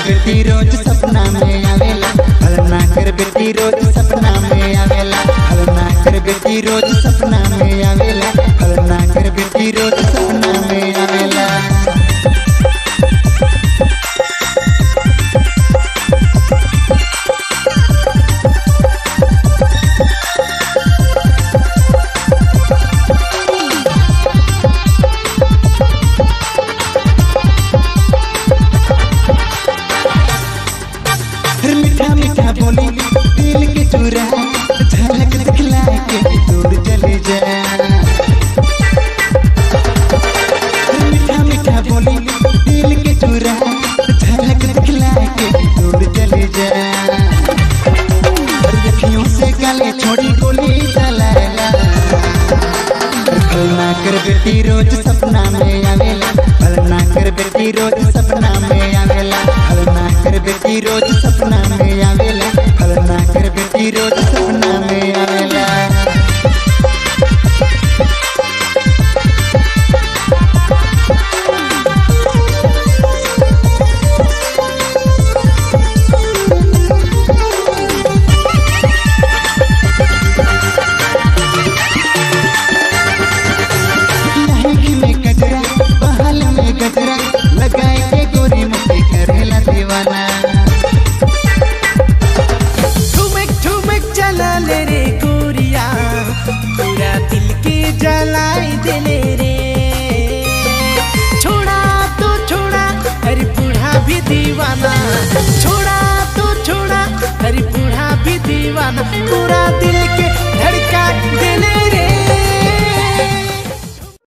बेटी रोज सपना में आवेला हलना कर बेटी रोज सपना में आवेला हलना कर बेटी रोज सपना में आवेला हलना कर बेटी रोज सपना में आवेला हर मीठा मीठा बोली दिल के चूरा झलक दिखला के दूर चले जा हर मीठा मीठा बोली दिल के चूरा झलक दिखला के दूर चले जा हर अखियों से गले छोड़ी गोली चलाला फलना कर बेटी रोज सपना में आवेला फलना कर बेटी रोज सपना में आवेला फलना कर बेटी रोज सपना में आवेला फलना कर बेटी रोज सपना में आवेला लहंगी में गजरा बहल में गजरा लगाए के गोरी मुझे करेला दीवाना ठुमक ठुमक चला ले रे गोरिया पूरा दिल के जलाई देले रे छोड़ा तो छोड़ा अरे बूढ़ा भी दीवाना छोड़ा तो छोड़ा अरे बूढ़ा भी दीवाना पूरा दिल के